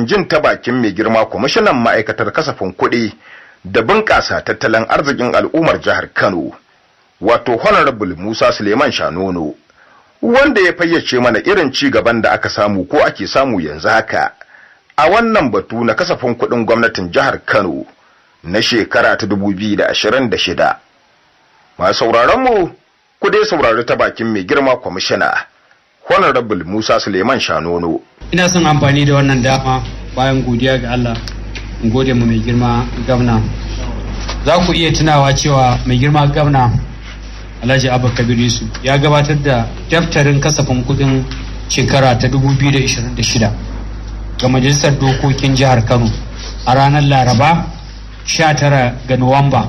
domin jin ta bakin mai girma kwamishinan ma'aikatar kasafin kuɗi da bunƙasa tattalin arzikin al'ummar jihar Kano, wato Honorable Musa Suleiman Shanono, wanda ya fayyace mana irin ci gaban da aka samu ko ake samu yanzu haka a wannan batu na kasafin kuɗin gwamnatin jihar Kano na shekara ta 2026. Masu sauraronmu, ku dai saurari ta bakin mai girma kwamishina, Honorable Musa Suleiman Shanono. ina son amfani da wannan dama bayan godiya ga Allah in gode mu mai girma gwamna za ku iya tunawa cewa mai girma gwamna Alhaji Abba Kabir Yusuf ya gabatar da daftarin kasafin kudin shekara ta 2026 ga majalisar dokokin jihar Kano a ranar Laraba 19 ga Nuwamba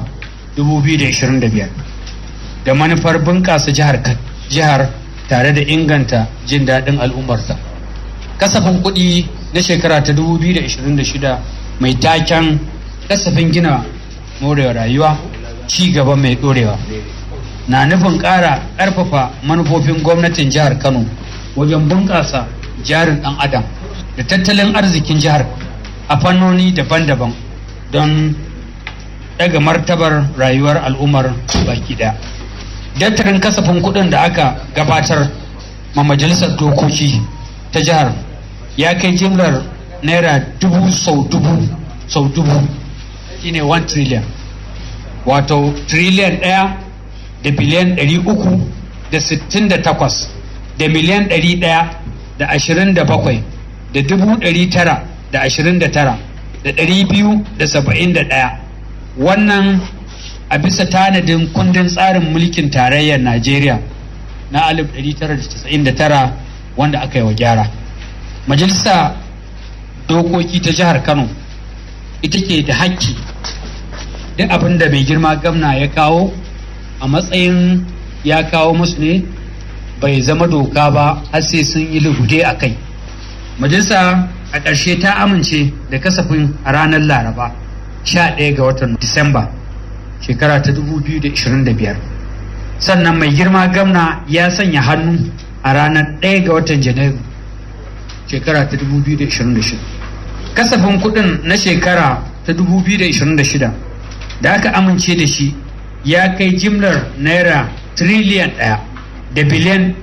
2025 da manufar bunƙasa jihar jihar tare da inganta jin daɗin al'ummarta. kasafin kuɗi na shekara ta 2026 mai taken kasafin gina morewa rayuwa ci gaba mai ɗorewa na nufin ƙara ƙarfafa manufofin gwamnatin jihar kano wajen bunƙasa jarin ɗan adam da tattalin arzikin jihar a fannoni daban-daban don daga martabar rayuwar al'ummar baki ɗaya daftarin kasafin kuɗin da aka gabatar ma majalisar dokoki ta jihar ya kai jimlar naira dubu sau dubu sau dubu shine 1 trillion wato trillion ɗaya da biliyan ɗari uku da sittin da takwas da miliyan ɗari ɗaya da ashirin da bakwai da dubu ɗari tara da ashirin da tara da ɗari biyu da saba'in da ɗaya wannan a bisa tanadin kundin tsarin mulkin tarayyar najeriya na 1999 wanda aka yi wa gyara majalisa dokoki ta jihar kano ita ke da hakki duk abin da mai girma gamna ya kawo a matsayin ya kawo musu ne bai zama doka ba har sai sun yi lugude a kai majalisa a ƙarshe ta amince da kasafin a ranar laraba 11 ga watan disamba shekara ta 2025 sannan mai girma gamna ya sanya hannu a ranar 1 ga watan janairu shekara ta 2026 kasafin kudin na shekara ta 2026 da aka amince da shi ya kai jimlar naira triliyan ɗaya da biliyan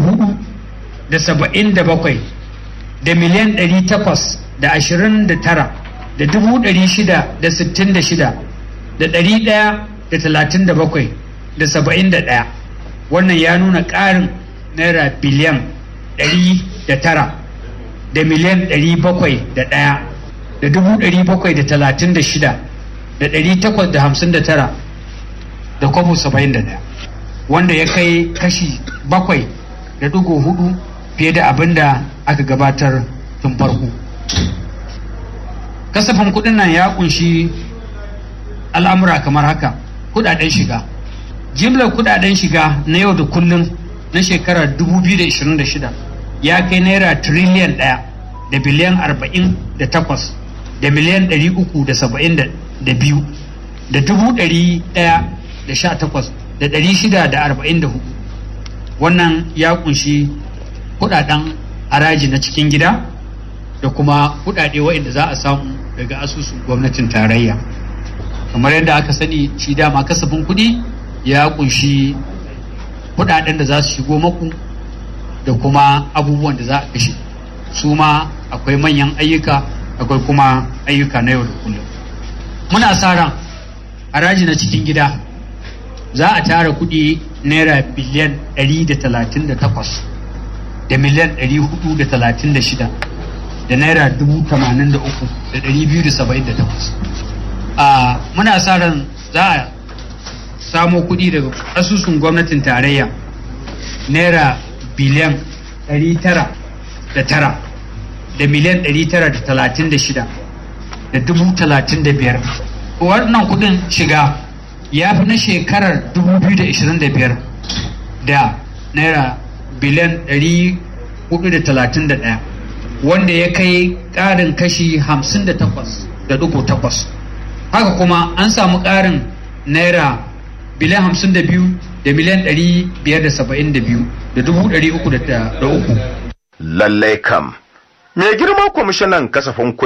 477 da miliyan 800 da 29 da dubu ɗari shida da sittin da shida da ɗari ɗaya da talatin da bakwai da saba'in da ɗaya wannan ya nuna ƙarin naira biliyan ɗari da tara da miliyan ɗari bakwai da ɗaya da dubu ɗari bakwai da talatin da shida da ɗari takwas da hamsin da tara da kwabo saba'in da ɗaya wanda ya kai kashi bakwai da ɗigo hudu fiye da abin da aka gabatar tun farko kasafin kuɗin nan ya kunshi al'amura kamar haka kudaden shiga jimlar kudaden shiga na yau da kullum na shekarar 2026 ya kai naira triliyan ɗaya da biliyan 48 da miliyan 372 da dubu ɗari ɗaya da sha takwas da ɗari shida da arba'in da hudu wannan ya kunshi kudaden haraji na cikin gida da kuma kudade waɗanda za a samu daga asusun gwamnatin tarayya kamar yadda aka sani shi dama kasafin kuɗi ya kunshi kuɗaɗen da za su shigo maku da kuma abubuwan da za a kashe su ma akwai manyan ayyuka akwai kuma ayyuka na yau da kullum muna sa ran haraji na cikin gida za a tara kuɗi naira biliyan 138 da miliyan 436 da naira 83,278 a muna sa ran za a samo kuɗi daga asusun gwamnatin tarayya naira biliyan 909 da miliyan 936 da dubu talatin da biyar wannan kuɗin shiga ya fi na shekarar 2025 da naira biliyan 431 wanda ya kai ƙarin kashi 58.8 haka kuma an samu ƙarin naira biliyan 52 da miliyan 572 da dubu 303 lallai kam mai girma kwamishinan kasafin